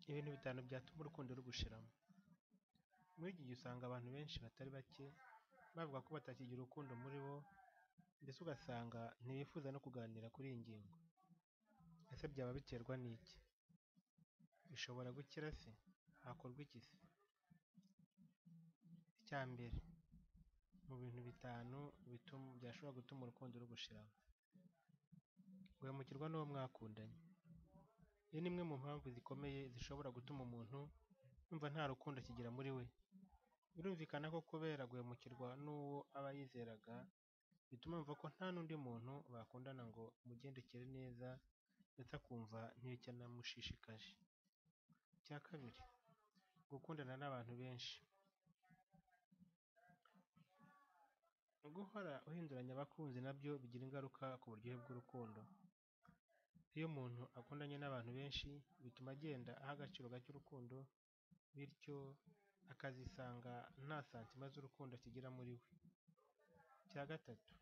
ibintu bitanu byatuma urukundo rugushiramo. Muri iki gihe usanga abantu benshi batari bake bavuga ko batakigira urukundo muri bo mbese ugasanga ntibifuza no kuganira kuri iyi ngingo. Ese byaba biterwa n'iki? Bishobora gukira se? Hakorwa iki se? Icya mbere mu bintu bitanu bituma byashobora gutuma urukundo rugushiramo, guhemukirwa n'uwo mwakundanye. Iyi ni imwe mu mpamvu zikomeye zishobora gutuma umuntu yumva nta rukundo akigira muri we. Birumvikana ko kubera guhemukirwa n'uwo aba yizeraga, bituma yumva ko nta n'undi muntu bakundana ngo amugendekere neza ndetse akumva ntibicyanamushishikaje. Icya kabiri gukundana n'abantu benshi. Guhora uhinduranya abakunzi na byo bigira ingaruka ku buryohe bw'urukundo. Iyo umuntu akundanye n'abantu benshi, bituma agenda aha agaciro gake urukundo, bityo akazisanga nta santima z'urukundo akigira muri we. Icya gatatu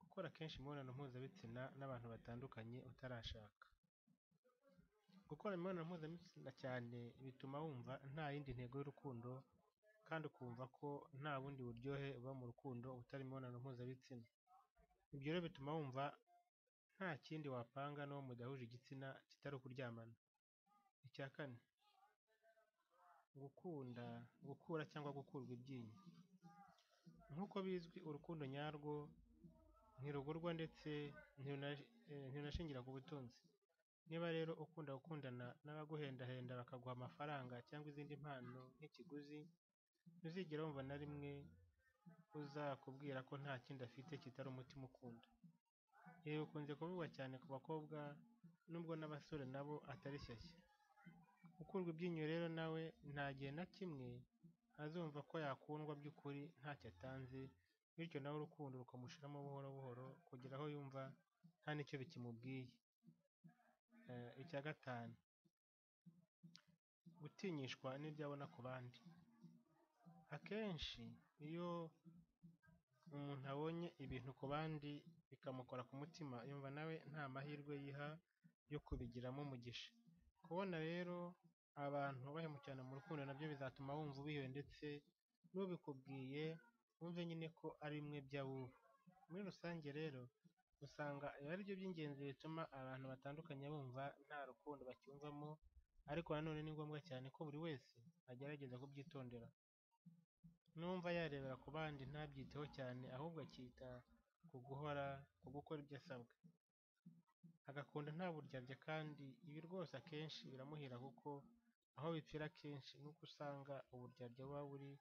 gukora kenshi imibonano mpuzabitsina n'abantu batandukanye utarashaka. Gukora imibonano mpuzabitsina cyane bituma wumva nta yindi ntego y'urukundo kandi ukumva ko nta bundi buryohe buba mu rukundo butari imibonano mpuzabitsina. Ibyo rero bituma wumva nta kindi wapanga n'uwo mudahuje igitsina kitari ukuryamana. Icya kane gukunda, gukura cyangwa gukurwa ibyinyo. Nk'uko bizwi urukundo nyarwo ntirugurwa ndetse ntirunashingira ku butunzi. Niba rero ukunda gukundana n'abaguhendahenda bakaguha amafaranga cyangwa izindi mpano nk'ikiguzi, ntuzigera wumva na rimwe uzakubwira ko nta kindi afite kitari umutima ukunda. Ibi bikunze kuvugwa cyane ku bakobwa nubwo n'abasore na bo atari shyashya. Ukurwa ibyinyo rero na we nta gihe na kimwe azumva ko yakundwa by'ukuri ntacyo atanze, bityo na we urukundo rukamushiramo buhoro buhoro kugera aho yumva nta n'icyo bikimubwiye. Icya gatanu gutinyishwa n'ibyo abona ku bandi. Akenshi iyo umuntu abonye ibintu ku bandi bikamukora ku mutima, yumva na we nta mahirwe yiha yo kubigiramo umugisha. Kubona rero abantu bahemukirana mu rukundo na byo bizatuma wumva ubihiwe ndetse n'ubikubwiye wumve nyine ko ari bimwe by'abubu. Muri rusange rero usanga ibi ari byo by'ingenzi bituma abantu batandukanye bumva nta rukundo bacyumvamo ariko na none ni ngombwa cyane ko buri wese agerageza kubyitondera. Nuwumva yarebera ku bandi ntabyiteho cyane ahubwo akita ku guhora, ku gukora ibyo asabwa, agakunda nta buryarya kandi ibi rwose akenshi biramuhira kuko aho bipfira akenshi ni uko usanga uburyarya buba buri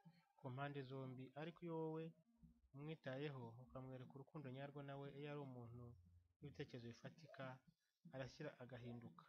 ku mpande zombi ariko iyo wowe umwitayeho ukamwereka urukundo nyarwo na we iyo ari umuntu w'ibitekerezo bifatika arashyira agahinduka.